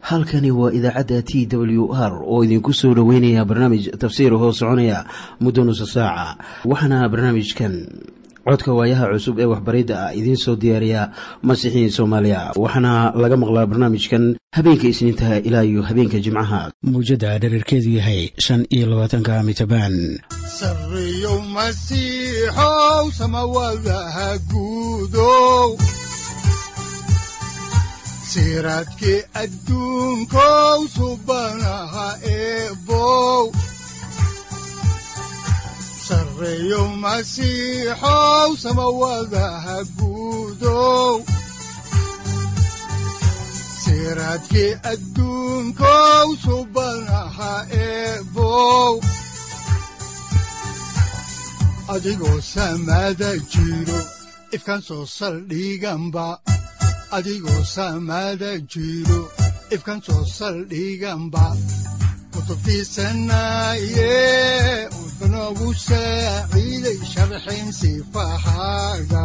halkani waa idaacadda t w r oo idinku soo dhoweynaya barnaamij tafsiir hoo soconaya muddo nusa saaca waxaana barnaamijkan codka waayaha cusub ee waxbaridda ah idiin soo diyaariya masiixiin soomaaliya waxaana laga maqlaa barnaamijkan habeenka isniintaha ilaa iyo habeenka jimcaha mawjadda dhererkeedu yahay shan iyo labaatanka mitrbaan sareyow masiixow samawadaha guudow siraadkii adduunkow subanaha eebow sareyow masiixow samawadaha guudow siraadkii adduunkow subanaha eebow adigoo samada jiro ifkan soo saldhiganba adigoo saamaada jiro ifkan soo saldhiganba kutubtiisanaaye wuxunogu saaciiday sharxin sifahaaga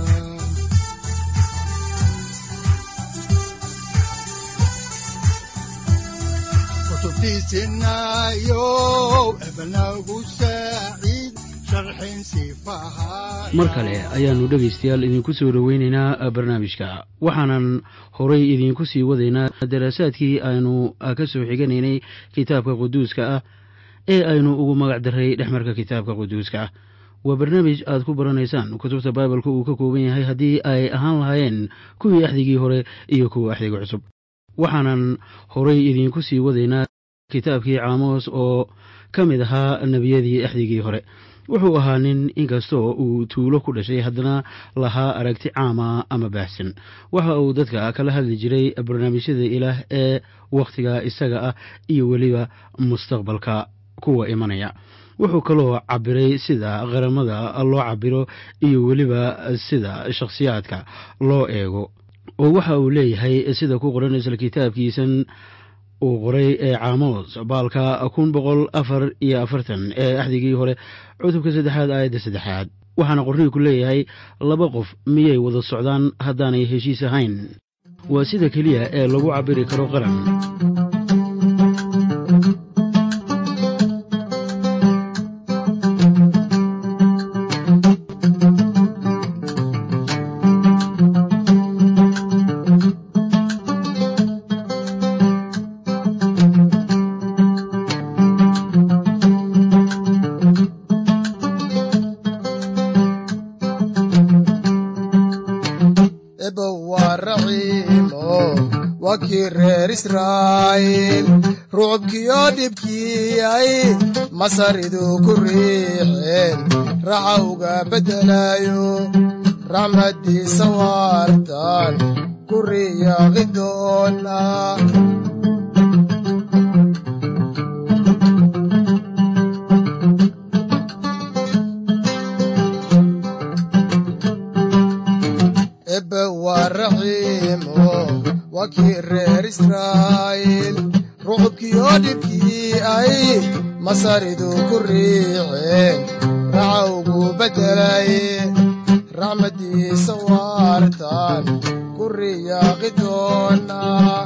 kutubtiisinaayo ebnagu saaciid sharxin sifahaaga mar kale ayaannu dhegaystayaal idinku soo dhoweynaynaa barnaamijka waxaanan horay idiinku sii wadaynaa daraasaadkii aynu ka soo xiganaynay kitaabka quduuska ah ee aynu ugu magac daray dhexmarka kitaabka quduuska ah waa barnaamij aad ku baranaysaan kutubta baibalka uu ka kooban yahay haddii ay ahaan lahaayeen kuwii axdigii hore iyo kuwa axdiga cusub waxaanan horay idiinku sii wadaynaa kitaabkii caamos oo ka mid ahaa nebiyadii axdigii hore wuxuu ahaa nin inkastoo uu tuulo ku dhashay haddana lahaa aragti caama ama baahsan waxa uu dadka kala hadli jiray barnaamijyada ilaah ee wakhtiga isaga ah iyo weliba mustaqbalka kuwa imanaya wuxuu kaloo cabiray sida qaramada loo cabiro iyo weliba sida shakhsiyaadka loo eego oo waxa uu leeyahay sida ku qoran isla kitaabkiisan uu qoray ee caamos baalka kun boqol afar iyo afartan ee axdigii hore cutubka saddexaad aayadda saddexaad waxaana qorniinku leeyahay laba qof miyay wada socdaan haddaanay heshiis ahayn waa sida keliya ee lagu cabiri karo qaran rucubkiyo dhibkiyay masaridu ku riixeen raxa uga beddelayo raxmaddiisa waartan ku riyaaqi doona ebe waa raxiimo waa kii reer israa'iil rucubkiyo dhibkii ay masaridu ku riixeen raxa ugu beddelay raxmaddiisa waartan ku riyaaqi doona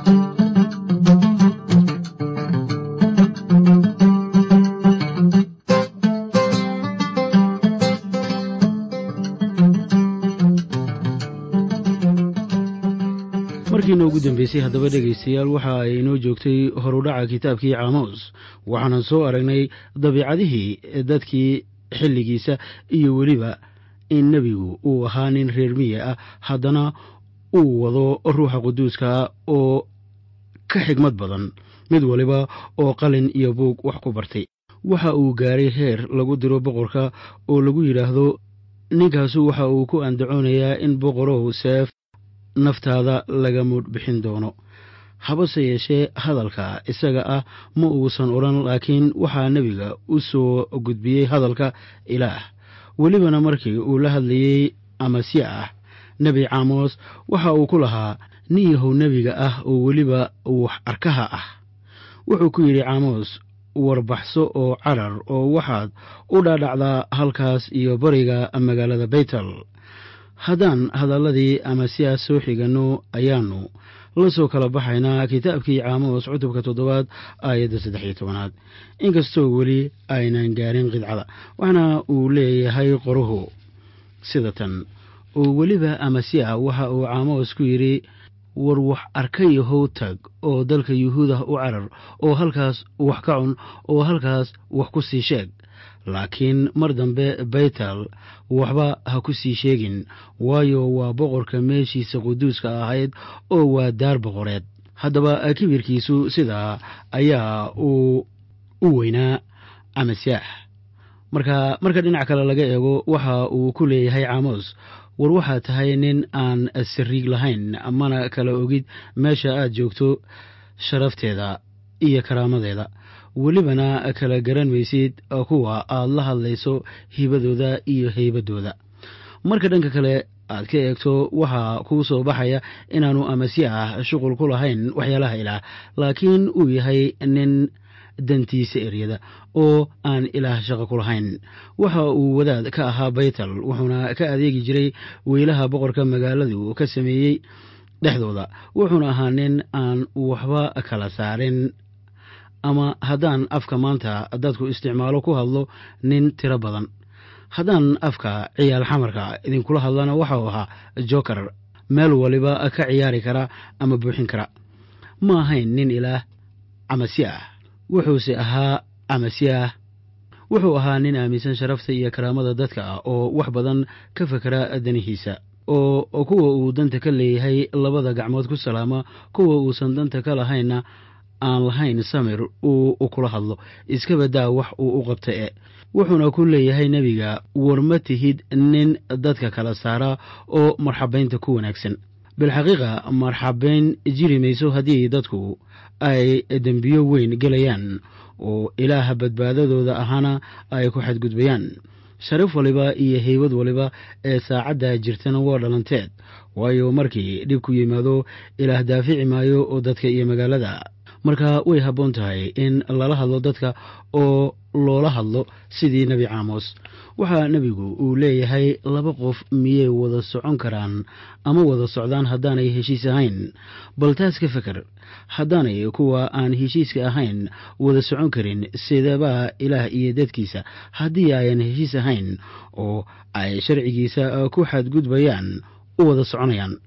markiina ugu dambeysay haddaba dhegaystayaal waxa ay inoo joogtay horudhaca kitaabkii caamos waxaanan soo aragnay dabiicadihii dadkii xilligiisa iyo weliba in nebigu uu ahaa nin reer miya ah haddana uu wado ruuxa quduuska oo ka xigmad badan mid waliba oo qalin iyo buug wax ku bartay waxa uu gaaray heer lagu diro boqorka oo lagu yidhaahdo ninkaasu waxa uu ku andacoonayaa in boqorow seef naftaada laga muudh bixin doono habase yeeshee hadalka isaga ah ma uusan odhan laakiin waxaa nebiga u soo gudbiyey hadalka ilaah welibana markii uu la hadlayey amasya ah nebi caamos waxa uu ku lahaa nin yahow nebiga ah oo weliba wax arkaha ah wuxuu ku yidhi caamos warbaxso oo carar oo waxaad u dhaadhacdaa halkaas iyo bariga magaalada baytel haddaan hadalladii ama siyaas soo xiganno ayaannu la soo kala baxaynaa kitaabkii caamos cutubka toddobaad aayadda saddex iyo tobanaad inkastoo weli aynan gaarin qidcada waxaana uu leeyahay qoruhu sida tan oo weliba amasiya waxa uu caamos ku yidhi war wax arkayahow tag oo dalka yuhuudah u carar oo halkaas wax ka cun oo halkaas wax ku sii sheeg laakiin mar dambe baytal waxba ha ku sii sheegin waayo waa boqorka meeshiisa quduuska ahayd oo waa daar boqoreed haddaba kibirkiisu sidaa ayaa uu u weynaa amasyaah marka marka dhinac kale laga eego waxa uu ku leeyahay caamos war waxaa tahay nin aan sariig lahayn mana kala ogid meesha aad joogto sharafteeda iyo karaamadeeda welibana kala garan maysid kuwa aad la hadlayso hibadooda iyo heybadooda marka dhanka kale aad ka eegto waxaa kuu soo baxaya inaanu amasiyaah shuqul ku lahayn waxyaalaha ilaah laakiin uu yahay nin dantiisa eryada oo aan ilaah shaqo ku lahayn waxa uu wadaad ka ahaa baytal wuxuuna ka adeegi jiray weylaha boqorka magaaladu ka sameeyey dhexdooda wuxuuna ahaa nin aan waxba kala saarin ama haddaan afka maanta dadku isticmaalo ku hadlo nin tiro badan haddaan afka ciyaal xamarka idinkula hadlana waxau ahaa joker meel waliba ka ciyaari kara ama buuxin kara ma ahayn nin ilaah amasiyaah wuxuuse ahaa amasiyaah wuxuu ahaa nin aaminsan sharafta iyo karaamada dadka ah oo wax badan ka fakera danihiisa oo kuwa uu danta ka leeyahay labada gacmood ku salaama kuwa uusan danta ka lahaynna aan lahayn samir uu kula hadlo iska badaa wax uu u qabta e wuxuuna ku leeyahay nebiga war ma tihid nin dadka kala saara oo marxabaynta ku wanaagsan bilxaqiiqa marxabayn jiri mayso haddii dadku ay dembiyo weyn gelayaan oo ilaaha badbaadadooda ahaana ay ku xadgudbayaan sharaf waliba iyo heybad waliba ee saacadda jirtana waa dhalanteed waayo markii dhibku yimaado ilaah daafici maayo oo dadka iyo magaalada marka way habboon tahay in lala hadlo dadka oo loola hadlo sidii nebi caamos waxaa nebigu uu leeyahay laba qof miyay wada socon karaan ama wada socdaan haddaanay heshiis ahayn bal taas ka feker haddaanay kuwa aan heshiiska ahayn wada socon karin sidabaa ilaah iyo dadkiisa haddii ayan heshiis ahayn oo ay sharcigiisa ku xadgudbayaan u wada soconayaan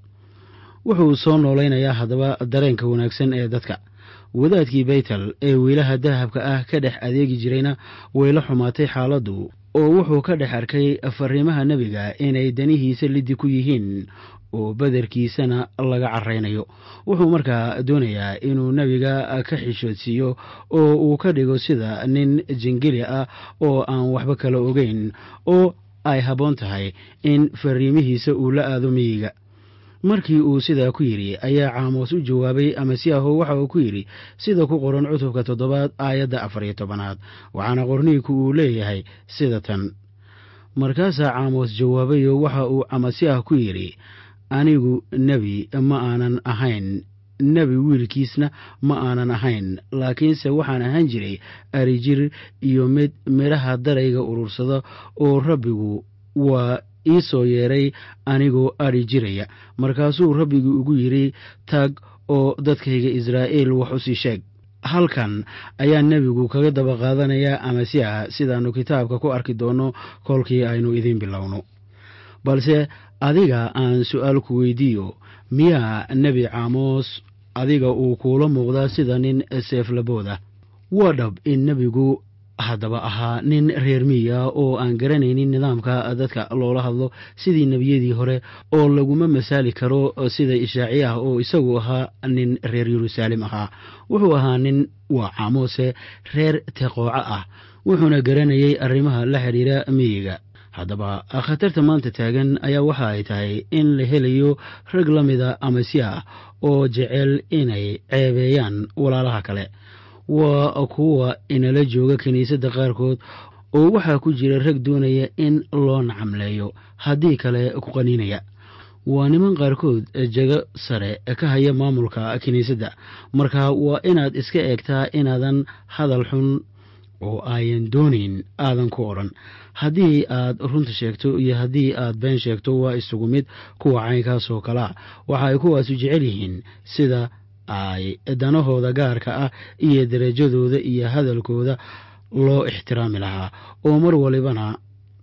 wuxuu soo noolaynayaa haddaba dareenka wanaagsan ee dadka wadaadkii baytal ee wiilaha dahabka ah ka dhex adeegi jirayna way la xumaatay xaaladdu oo wuxuu ka dhex arkay fariimaha nebiga inay danihiisa liddi ku yihiin oo badarkiisana laga caraynayo wuxuu markaa doonayaa inuu nebiga ka xishoodsiiyo oo uu ka dhigo sida nin jingili ah oo aan waxba kala ogeyn oo ay habboon tahay in fariimihiisa uu la aado miyiga markii uu sidaa ku yidhi ayaa caamoos u jawaabay amasiyaho waxa uu ku yidhi sida ku qoran cutubka toddobaad aayadda afar iyo tobanaad waxaana qorniinku uu leeyahay sida tan markaasaa caamoos jawaabayo waxa uu amasiyaah ku yidhi anigu nebi ma aanan ahayn nebi wiilkiisna ma aanan ahayn laakiinse waxaan ahaan jiray arijir iyo mid midhaha darayga urursada oo rabbigu waa ii soo yeeray anigoo adhi jiraya markaasuu rabbigu ugu yidhi taag oo dadkayga israa'iil wax u sii sheeg halkan ayaa nebigu kaga daba qaadanayaa amasiyaha sidaannu kitaabka ku arki doonno kolkii aynu idiin bilowno balse adiga aan su'aal ku weydiiyo miyaa nebi caamoos adiga uu kuula muuqdaa sida nin seeflabooda waa dhab in nebigu haddaba ahaa nin reer miya oo aan garanaynin nidaamka dadka loola hadlo sidii nebiyadii hore oo laguma masaali karo sida ishaaciye ah oo isagu ahaa nin reer yeruusaalem ahaa wuxuu ahaa nin waa caamoose reer teqooco ah wuxuuna garanayay arrimaha la xidhiira miyiga haddaba khatarta maanta taagan ayaa waxa ay tahay in la helayo rag la mida amasiya oo jecel inay ceebeeyaan walaalaha kale waa kuwa inala jooga kiniisadda qaarkood oo waxaa ku jira rag doonaya in loo nacamleeyo haddii kale ku qaniinaya waa niman qaarkood jago sare ka haya maamulka kiniisadda marka waa inaad iska eegtaa inaadan hadal xun oo ayan doonayn aadan ku odhan haddii aad runta sheegto iyo haddii aad been sheegto waa isugu mid kuwa caynkaas oo kalea waxa ay kuwaasu jecel yihiin sida ay danahooda gaarka ah iyo derajadooda iyo hadalkooda loo ixtiraami lahaa oo mar walibana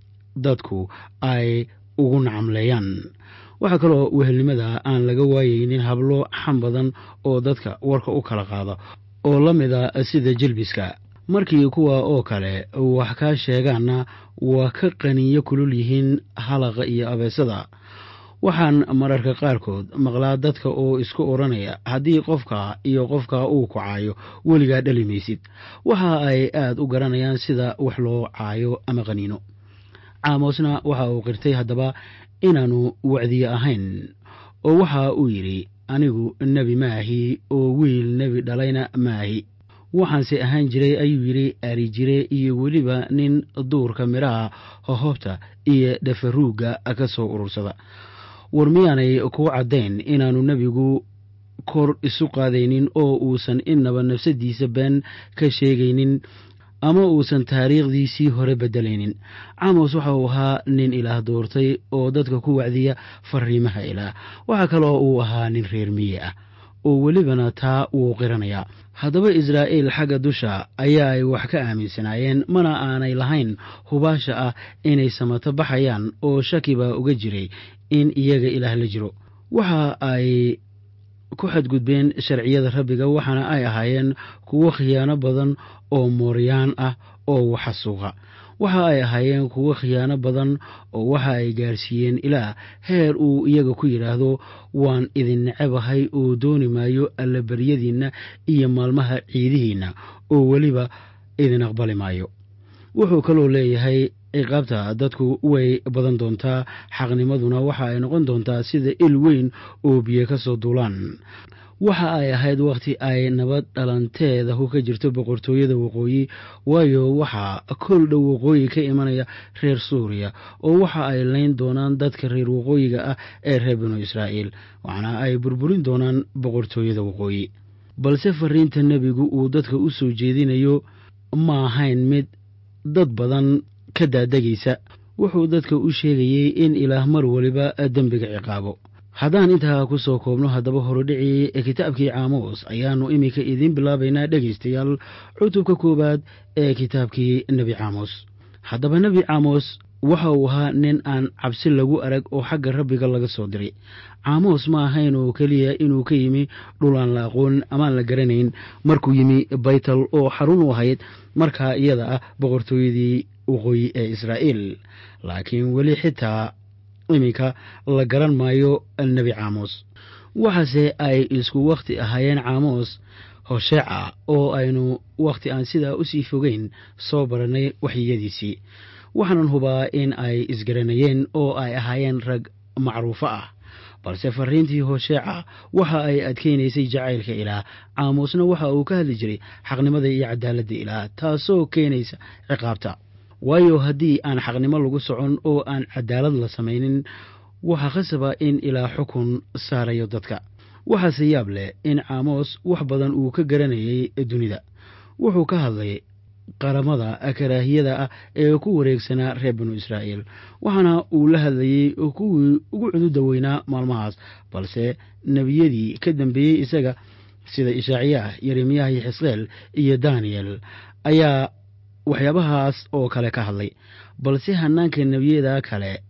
dadku ay ugu nacamleeyaan waxaa kaloo wehelnimada aan laga waayeynin hablo xam badan oo dadka warka u kala qaada oo la mida sida jelbiska markii kuwa oo kale wax kaa sheegaanna waa ka qaniyo kulul yihiin halaqa iyo abeesada waxaan mararka qaarkood maqlaa dadka oo isku odhanaya haddii qofka iyo qofka uu ku caayo weligaa dhali maysid waxa ay aad u garanayaan sida wax loo caayo ama qaniino caamosna waxa uu qirtay haddaba inaannu wacdiye ahayn oo waxa uu yidhi anigu nebi maahi oo wiil nebi dhalayna maahi waxaanse ahaan jiray ayuu yidhi ari jire iyo weliba nin duurka midhaha hohobta iyo dhafaruugga ka soo urursada war miyaanay kuu caddayn inaannu nebigu kor isu qaadaynin oo uusan innaba nafsadiisa been ka sheegaynin ama uusan taariikhdiisii hore beddelaynin caamos waxa uu ahaa nin ilaah doortay oo dadka ku wacdiya fariimaha ilaah waxaa kaloo uu ahaa nin reer miye ah oo welibana taa wuu qiranayaa haddaba israa'iil xagga dusha ayaa ay wax ka aaminsanaayeen mana aanay lahayn hubaasha ah inay samato baxayaan oo shaki baa uga jiray in iyaga ilaah la jiro waxa ay ku xadgudbeen sharciyada rabbiga waxaana ay ahaayeen kuwo khiyaano badan oo mooryaan ah oo waxasuuqa waxa ay ahaayeen kuwo khiyaano badan oo waxa ay gaarsiiyeen ilaah heer uu iyaga ku yidhaahdo waan idin necebahay oo dooni maayo allabaryadiinna iyo maalmaha ciidihiinna oo weliba idin aqbali maayo wuxuu kaloo leeyahay ciqaabta dadku way badan doontaa xaqnimaduna waxa ay noqon doontaa sida il weyn oo biyo ka soo duulaan waxa ay ahayd wakhti ay nabad dhalanteedahu ka jirto boqortooyada waqooyi waayo waxaa kol dhow waqooyi ka imanaya reer suuriya oo waxa ay layn doonaan dadka reer waqooyiga ah ee reer binu israa'iil waxaana ay burburin doonaan boqortooyada waqooyi balse fariinta nebigu uu dadka u soo jeedinayo ma ahayn mid dad badan ka daadegaysa wuxuu dadka u sheegayey in ilaah mar waliba dembiga ciqaabo haddaan intaa ku soo koobno haddaba horodhicii kitaabkii caamoos ayaannu iminka idiin bilaabaynaa dhegaystayaal cutubka koowaad ee kitaabkii nebi caamos haddaba nebi caamos waxa uu ahaa nin aan cabsi lagu arag oo xagga rabbiga laga soo diray caamos ma ahayn oo keliya inuu ka yimi dhul aan la aqoon amaan la garanayn markuu yimi baytal oo xarun u ahayd markaa iyada ah boqortooyadii waqooyi ee israa'iil laakiin weli xitaa iminka la garan maayo nebi caamos waxaase ay isku wakhti ahaayeen caamos hosheeca oo aynu wakhti aan sidaa usii fogeyn soo barannay waxyiyadiisii waxaanan hubaa in ay isgaranayeen oo ay ahaayeen rag macruufo ah balse fariintii hosheeca waxa ay adkaynaysay jacaylka ilaah caamuusna waxa uu ka hadli jiray xaqnimada iyo cadaaladda ilaah taasoo keenaysa ciqaabta waayo haddii aan xaqnimo lagu socon oo aan cadaalad la samaynin waxaa khasaba in ilaa xukun saarayo dadka waxaase yaab leh in caamos wax badan uu ka garanayay dunida wuxuu ka hadlay qaramada karaahiyada ah ee ku wareegsanaa reer binu israa'iil waxaana uu la hadlayey kuwii ugu cududa weynaa maalmahaas balse nebiyadii ka dambeeyey isaga sida ishaaciyaah yeremiyaah iyo xisqeel iyo daniyel ayaa waxyaabahaas oo kale ka hadlay balse hanaanka nebiyada kale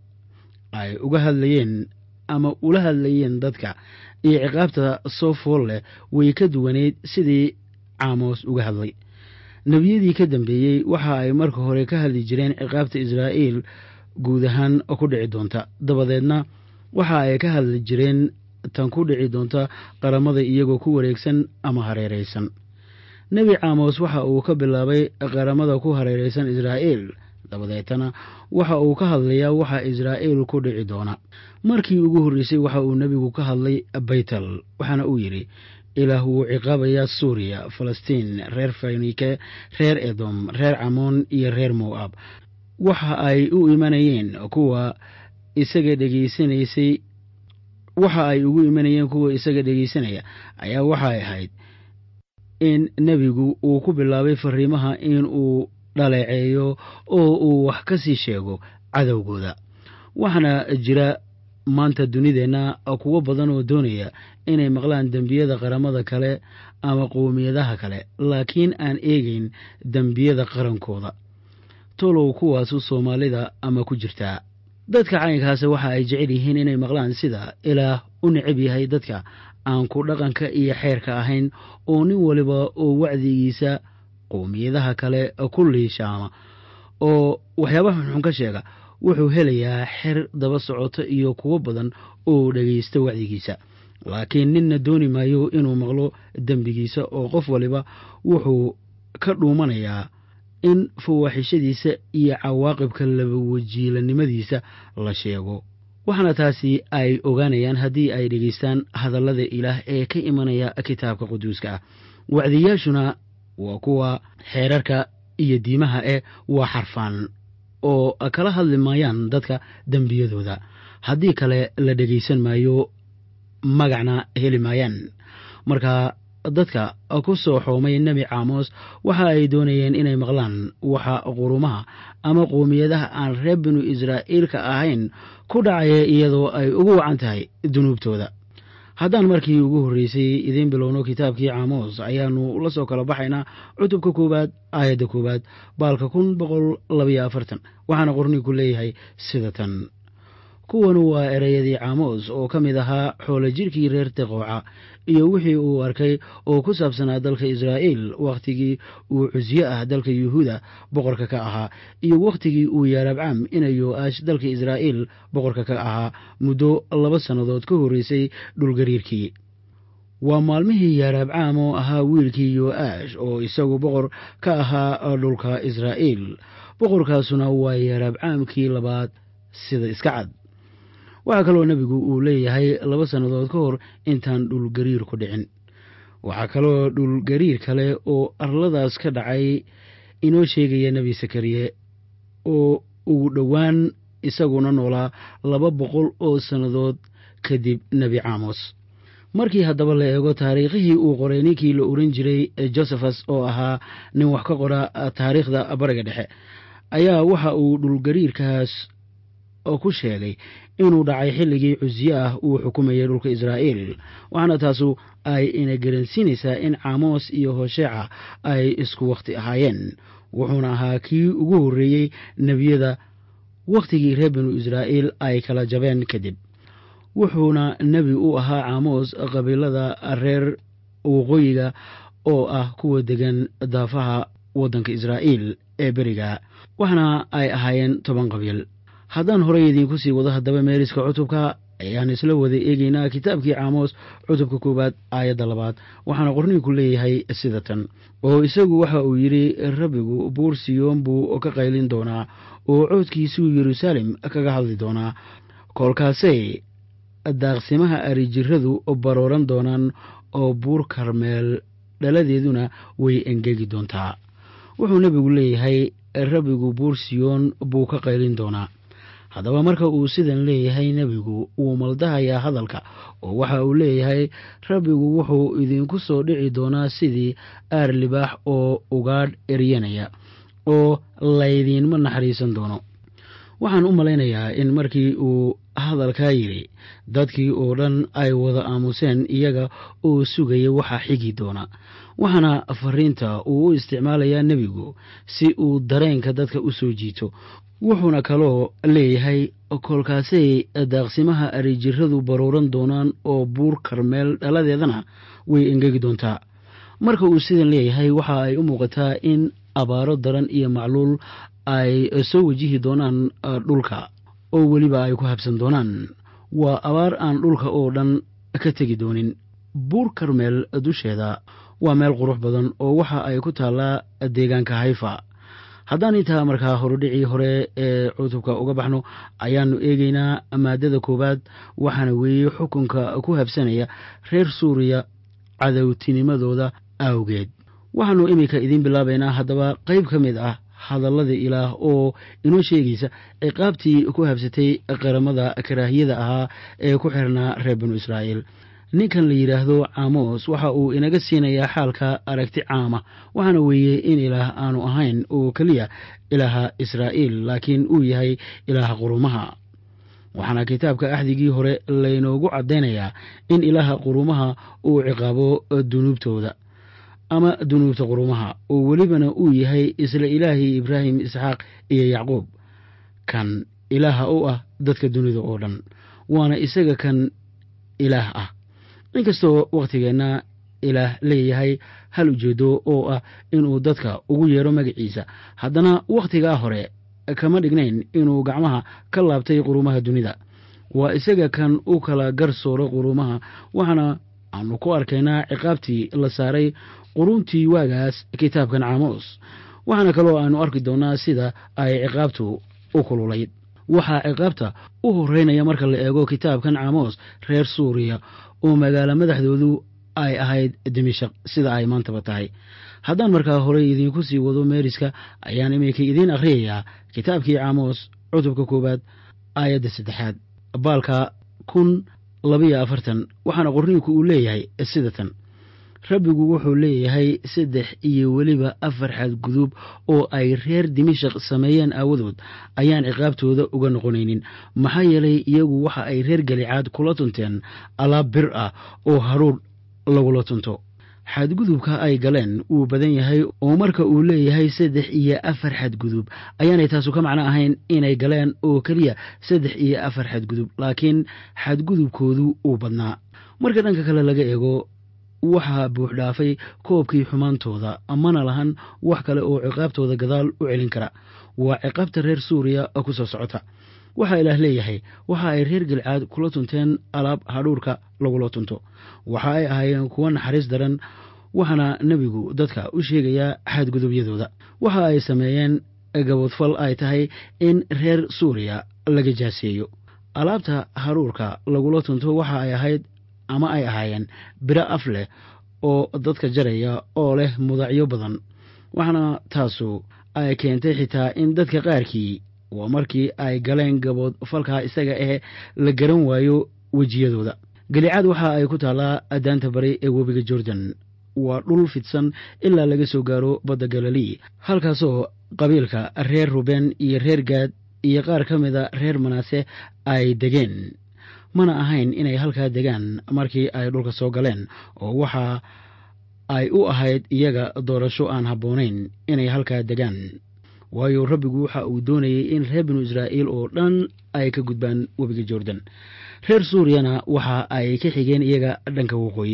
ay uga hadlayeen ama ula hadlayeen dadka iyo ciqaabta soo fool leh way ka duwaneyd sidii caamos uga hadlay nebiyadii ka dambeeyey waxa ay marka hore ka hadli jireen ciqaabta israa'iil guud ahaan ku dhici doonta dabadeedna waxa ay ka hadli jireen tan ku dhici doonta qaramada iyagoo ku wareegsan ama hareeraysan nebi caamos waxa uu ka bilaabay qaramada ku hareeraysan israa'iil dabadeetana waxa uu ka hadlayaa waxa israa'iil ku dhici doona markii ugu horreysay waxa uu nebigu ka hadlay baytal waxaana uu yidhi ilaah wuu ciqaabayaa suuriya falastiin reer faynike reer edom reer camoon iyo reer mo'ab waxa ay u imanayeen kuwa isaga dhegaysanaysay waxa ay ugu imanayeen kuwa isaga dhegaysanaya ayaa waxay ahayd in nebigu uu ku bilaabay fariimaha in uu dhaleeceeyo oo uu wax ka sii sheego cadowgooda waxaana jira maanta dunideenna kuwo badan oo doonaya inay maqlaan dembiyada qaramada kale ama qowmiyadaha kale laakiin aan eegeyn dembiyada qarankooda tolow kuwaasu soomaalida ama ku jirtaa dadka caynkaasi waxa ay jecel yihiin inay maqlaan sida ilaah u necab yahay dadka aan ku dhaqanka iyo xeerka ahayn oo nin waliba oo wacdigiisa qowmiyadaha kale ku liishaama oo waxyaabaha xunxun ka sheega wuxuu helayaa xer daba socoto iyo kuwo badan oo dhegaysta wacdigiisa laakiin ninna dooni maayo inuu maqlo dembigiisa oo qof waliba wuxuu ka dhuumanayaa in fawaaxishadiisa iyo cawaaqibka labawajiilanimadiisa la sheego waxaana taasi ay ogaanayaan haddii ay dhegaystaan hadallada ilaah ee ka imanaya kitaabka quduuska ah wacdiyaashuna waa kuwa xeerarka iyo diimaha eh waa xarfaan oo kala hadli maayaan dadka dembiyadooda haddii kale la dhegaysan maayo magacna heli maayaan marka dadka ku soo xoomay nebi caamos waxa ay doonayeen inay maqlaan waxa qurumaha ama qowmiyadaha aan reer binu israa'iilka ahayn ku dhacaya iyadoo ay ugu wacan tahay dunuubtooda haddaan markii ugu horreysay idiin bilowno kitaabkii caamos ayaannu la soo kala baxaynaa cutubka koowaad aayadda koowaad baalka kun boqol labayo afartan waxaana qorniinku leeyahay sida tan kuwanu waa ereyadii caamos oo ka mid ahaa xoolo jidhkii reer teqooca iyo wixii uu arkay oo ku saabsanaa dalka israa'iil wakhtigii uu cusyo ah dalka yuhuuda boqorka ka ahaa iyo wakhtigii uu yaarabcam ina yo-aash dalka israa'iil boqorka ka ahaa muddo laba sannadood ka horreysay dhulgariirkii waa maalmihii yaarabcaam oo ahaa wiilkii yo-aash oo isagu boqor ka ahaa dhulka israa'iil boqorkaasuna waa yaarabcaamkii labaad sida iska cad waxaa kaloo nebigu uu leeyahay laba sannadood ka hor intaan dhulgariir ku dhicin waxaa kaloo dhulgariir kale oo arladaas ka dhacay inoo sheegaya nebi sakariye oo ugu dhowaan isaguna noolaa laba boqol oo sannadood kadib nebi caamos markii haddaba la eego taariikhihii uu qoray ninkii la oran jiray josephus oo ahaa nin wax ka qora taariikhda bariga dhexe ayaa waxa uu dhulgariirkaas ku sheegay inuu dhacay xilligii cusye ah uu xukumayay dhulka israa'iil waxaana taasu ay ina garansiinaysaa in caamos iyo hosheeca ay isku wakhti ahaayeen wuxuuna ahaa kii ugu horreeyey nebiyada wakhtigii reer binu israa'iil ay kala jabeen kadib wuxuuna nebi u ahaa caamos qabiilada reer waqooyiga oo ah kuwa degan daafaha waddanka israa'iil ee beriga waxaana ay ahaayeen toban qabiil haddaan horey idiinku sii wado haddaba meeriska cutubka ayaan isla wada eegeynaa kitaabkii caamos cutubka koowaad aayadda labaad waxaana qorniinku leeyahay sida tan oo isagu waxa uu yidhi rabbigu buur siyoon buu ka qaylin doonaa oo coodkiisuu yeruusaalem kaga hadli doonaa koolkaasay daaqsimaha arijiradu barooran doonaan oo buur karmeel dhaladeeduna way engegi doontaa wuxuu nebigu leeyahay rabbigu buur siyoon buu ka qaylin doonaa haddaba marka uu sidan leeyahay nebigu wuu maldahayaa hadalka oo waxa uu leeyahay rabbigu wuxuu idinku soo dhici doonaa sidii aar libaax oo ugaadh eryanaya oo laydiinma naxariisan doono waxaan u malaynayaa in markii uu hadalkaa yidhi dadkii oo dhan ay wada aamuseen iyaga oo sugaya waxa xigi doona waxaana fariinta uu u isticmaalayaa nebigu si uu dareenka dadka u soo jiito wuxuuna kaloo leeyahay kolkaasay daaqsimaha arijiradu barooran doonaan oo buur karmeel dhaladeedana way engegi doontaa marka uu sidan leeyahay waxa ay u muuqataa in abaaro daran iyo macluul ay soo wajihi doonaan dhulka oo weliba ay ku habsan doonaan waa abaar aan dhulka oo dhan ka tegi doonin buur karmeel dusheeda waa meel qurux badan oo waxa ay ku taallaa deegaanka hayfa haddaan intaa markaa horudhicii hore ee cutubka uga baxno ayaannu eegeynaa maadada koowaad waxaana weeye xukunka ku habsanaya reer suuriya cadowtinimadooda awgeed waxaannu iminka idiin bilaabaynaa haddaba qayb ka mid ah hadallada ilaah oo inoo sheegaysa ciqaabtii ku habsatay qaramada karaahiyada ahaa ee ku xirnaa reer binu israa'iil ninkan la yidhaahdo caamos waxa uu inaga siinayaa xaalka aragti caama waxaana weeye in ilaah aanu ahayn oo keliya ilaaha israa'iil laakiin uu yahay ilaaha qurumaha waxaana kitaabka axdigii hore laynoogu caddaynayaa in ilaaha qurumaha uu ciqaabo dunuubtooda ama dunuubta qurumaha oo welibana uu yahay isla ilaahii ibraahim isxaaq iyo yacquub kan ilaaha u ah dadka dunida oo dhan waana isaga kan ilaah ah inkastoo wakhtigeenna ilaah leeyahay hal ujeedo oo ah inuu dadka ugu yeedho magaciisa haddana wakhtigaa hore kama dhignayn inuu gacmaha ka laabtay qurumaha dunida waa isaga kan u kala garsooro qurumaha waxaana aanu ku arkaynaa ciqaabtii la saaray quruntii waagaas kitaabkan caamos waxaana kaloo aanu arki doonnaa sida ay ciqaabtu u kululayd waxaa ciqaabta u horeynaya marka la eego kitaabkan caamos reer suuriya oo magaalo madaxdoodu ay ahayd dimishaq sida ay maantaba tahay haddaan markaa horey idiinku sii wado meeriska ayaan iminka idiin akhriyayaa kitaabkii caamos cutubka koowaad aayadda saddexaad baalka kun labiyo afartan waxaana qorniinku uu leeyahay sida tan rabbigu wuxuu leeyahay saddex iyo weliba afar xadgudub oo ay reer dimashaq sameeyeen aawadood ayaan ciqaabtooda uga noqonaynin maxaa yeelay iyagu waxa ay reer galicaad kula tunteen alaab bir ah oo haruur lagula tunto xadgudubka ay galeen wuu badan yahay oo marka uu leeyahay saddex iyo afar xadgudub ayaanay taasu ka macno ahayn inay galeen oo keliya saddex iyo afar xadgudub laakiin xadgudubkoodu uu badnaa marka dhanka kale laga eego waxaa buuxdhaafay koobkii xumaantooda mana lahan wax kale oo ciqaabtooda gadaal u celin kara waa ciqaabta reer suuriya ku soo socota waxaa ilaah leeyahay waxa ay reer galcaad kula tunteen alaab hadhuurka lagula tunto waxa ay ahaayeen kuwo naxariis daran waxaana nebigu dadka u sheegayaa xadgudubyadooda waxa ay sameeyeen gaboodfal ay tahay in reer suuriya laga jaaseeyo alaabta hadhuurka lagula tunto waxa ay ahayd ama ay ahaayeen biro af leh oo dadka jaraya oo leh mudacyo badan waxaana taasu ay keentay xitaa in dadka qaarkii waa markii ay galeen gabood falkaa isaga eh la garan waayo wejiyadooda galicaad waxa ay ku taallaa daanta bari ee webiga jordan waa dhul fidsan ilaa laga soo gaaro badda galilii halkaasoo qabiilka reer ruben iyo reer gaad iyo qaar ka mida reer manaase ay degeen mana ahayn inay halkaa degaan markii ay dhulka soo galeen oo waxa ay u ahayd iyaga doorasho aan habboonayn inay halkaa degaan waayo rabbigu waxa uu doonayey in reer binu israa'iil oo dhan ay ka gudbaan webiga jordan reer suuriyana waxa ay ka xigeen iyaga dhanka waqooyi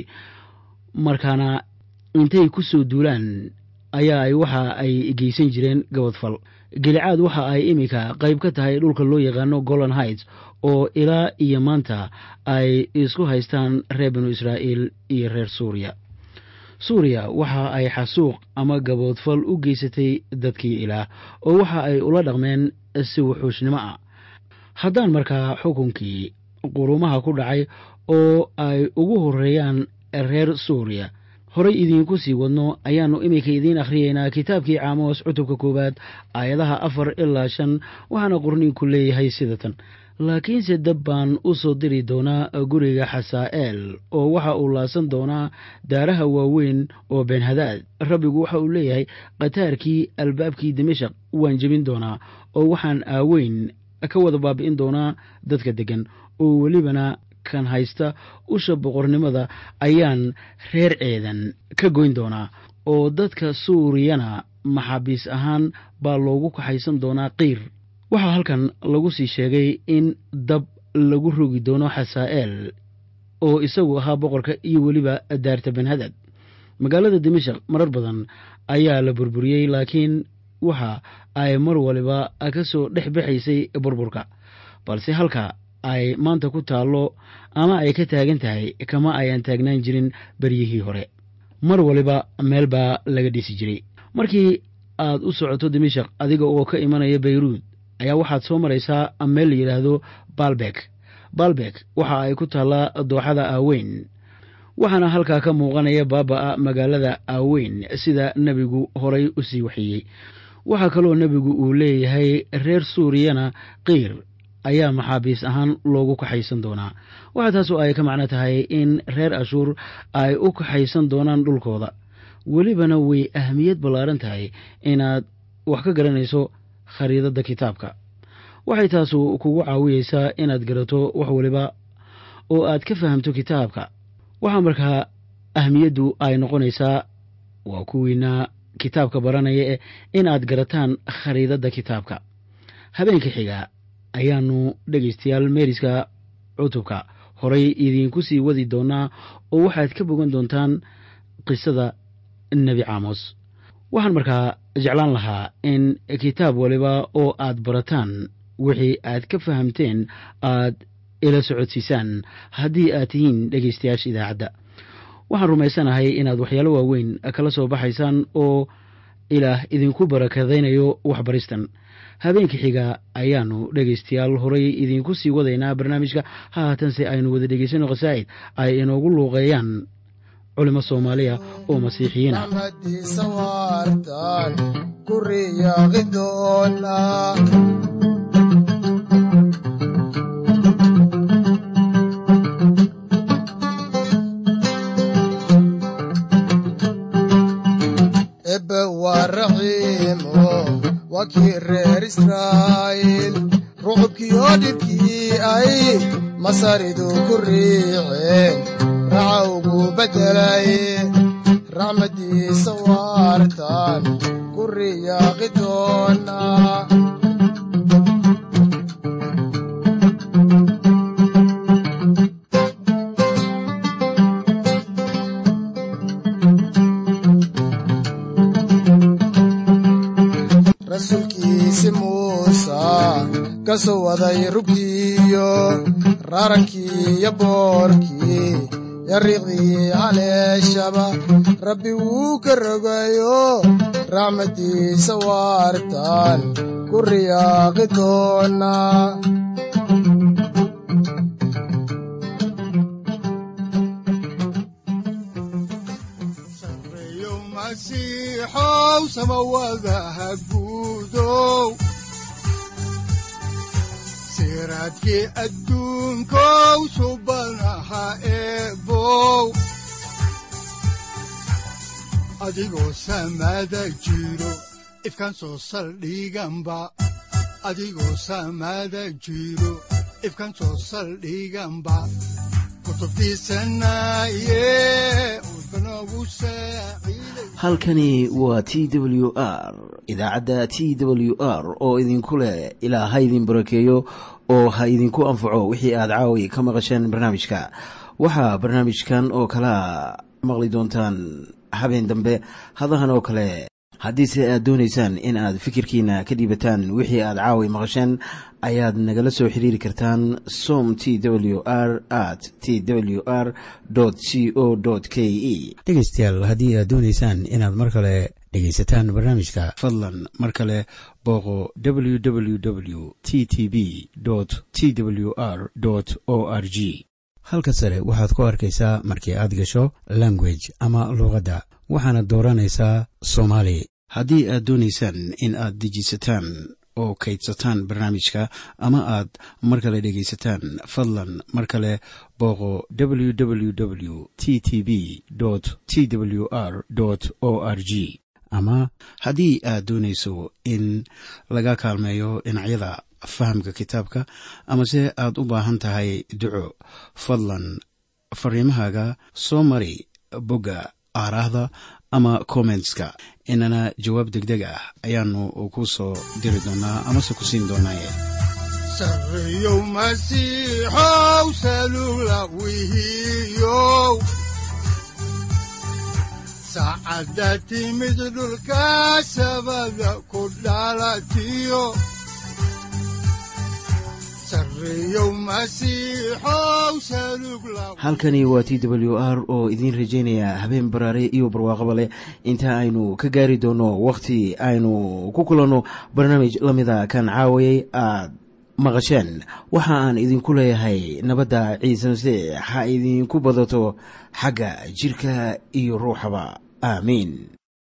markaana intay ku soo duulaan ayaa ay waxa ay geysan jireen gabadfal gelicaad waxa ay iminka qayb ka tahay dhulka loo yaqaano golan heights oo ilaa iyo maanta ay isku haystaan reer binu israa'iil iyo reer suuriya suuriya waxa ay xasuuq ama gaboodfal u geysatay dadkii ilaah oo waxa ay ula dhaqmeen si wuxuushnimo ah haddaan markaa xukunkii qurumaha ku dhacay oo ay ugu horeeyaan reer suuriya horay idiinku sii wadno ayaannu iminka idiin akhriyeynaa kitaabkii caamos cutubka koowaad aayadaha afar ilaa shan waxaana qorniinku leeyahay sida tan laakiinse dab baan u soo diri doonaa guriga xasaa'eel oo waxa uu laasan doonaa daaraha waaweyn oo beenhadaad rabbigu waxa uu leeyahay khataarkii albaabkii dimashaq waan jebin doonaa oo waxaan aaweyn ka wada baabi'in doonaa dadka deggan oo welibana kan haysta usha boqornimada ayaan reer ceedan ka goyn doonaa oo dadka suuriyana maxaabiis ahaan baa loogu kaxaysan doonaa qiir waxaa halkan lagu sii sheegay in dab lagu rogi doono xasaa'eel oo isagu ahaa boqorka iyo weliba daarta benhadad magaalada dimashaq marar badan ayaa la burburiyey laakiin waxa ay mar waliba ka soo dhex baxaysay burburka balse halka ay maanta ku taallo ama ay ka taagan tahay kama ayaan taagnaan jirin beryihii hore mar waliba meel baa laga dhisi jiray markii aad u socoto dimashaq adiga oo ka imanaya bayruud ayaa waxaad soo maraysaa meel la yidhaahdo baalbek baalbek waxa ay ku taallaa dooxada aaweyn waxaana halkaa ka muuqanaya baaba'a magaalada aaweyn sida nebigu horay u sii waxeeyey waxaa kaloo nebigu uu leeyahay reer suuriyana qiir ayaa maxaabiis ahaan loogu kaxaysan doonaa waxaa taasu ay ka macno tahay in reer ashuur ay u kaxaysan doonaan dhulkooda welibana way ahmiyad ballaaran tahay inaad wax ka garanayso khariidadda kitaabka waxay taasu kugu caawiyeysaa inaad garato wax waliba oo aad ka fahamto kitaabka waxaa markaa ahmiyaddu ay noqonaysaa waa kuwiina kitaabka baranaya eh in aad garataan khariidadda kitaabka habeenka xiga ayaannu dhegaystayaal meeriska cutubka horay idiinku sii wadi doonaa oo waxaad ka bogan doontaan qisada nebi caamos waxaan markaa jeclaan lahaa in kitaab waliba oo aad barataan wixii aad ka fahamteen aad ila socodsiisaan haddii aad tihiin dhegaystayaasha idaacadda waxaan rumaysanahay inaad waxyaalo waaweyn kala soo baxaysaan oo ilaah idinku barakadaynayo waxbaristan habeenka xiga ayaannu dhegaystayaal horay idiinku sii wadaynaa barnaamijka haatanse aynu wada dhegaysano khasaa'id ay inoogu luuqeeyaan culimo soomaaliya oo masiixiyiin ah raxmadiisa waartan ku riyaaqi doona ebe waa raxiimo waa kii reer israa'iil rucubkiyo dhibkii ay masaridu ku riiceen raca ugu beddelay raxmadiisa waartan ku riyaaqi doona rasuulkiisi muusa ka soo waday rugtiiyo raarankii iyo boorkii yariiqdii haleeshaba rabbi wuu ka rogayo raxmadiisa waartan ku riyaaqi doona sareeyo masiixow samawadaha guudow siraadkii adduunkow subanaha eebow adigoo samada jiro ifkan soo saldhiganba adigoo samada jiro ifkan soo saldhiganba kutubtiisanaye udbanogu saaciiday halkani waa t w r idaacadda t w r oo idinku leh ilaa ha idin barakeeyo oo ha idinku anfaco wixii aad caawi ka maqasheen barnaamijka waxaa barnaamijkan oo kalaa maqli doontaan habeen dambe hadahan oo kale haddiise aad doonaysaan in aad fikirkiina ka dhiibataan wixii aad caawi maqasheen ayaad nagala soo xiriiri kartaan som t w r at t w r c o k e dhegaystayaal haddii aad doonaysaan inaad mar kale dhegaysataan barnaamijka fadlan mar kale booqo www t t b t w r o r g halka sare waxaad ku arkaysaa markii aad gasho language ama luuqadda waxaana dooranaysaa soomaali haddii aad doonaysaan in aad dejisataan oo kaydsataan barnaamijka ama aad mar kale dhegaysataan fadlan mar kale booqo www t t b t w r o r g ama haddii aad doonayso in laga kaalmeeyo dhinacyada fahamka kitaabka amase aad u baahan tahay duco fadlan fariimahaaga soo mari bogga aaraahda ama kommentska inana jawaab degdeg ah ayaanu ku soo diri doonaa amase ku siin doonaaye sareeyow masiixow salugla wihiyow saacadda timid dhulka sabada ku dhalatiyo sareeyow masiixow salugla halkani waa t w r oo idiin rajaynaya habeen baraare iyo barwaaqaba leh inta aynu ka gaari doono wakhti aynu ku kulanno barnaamij la mida kan caawayay aad maqasheen waxa aan idinku leeyahay nabadda ciise masiix ha idinku badato xagga jidhka iyo ruuxaba aamiin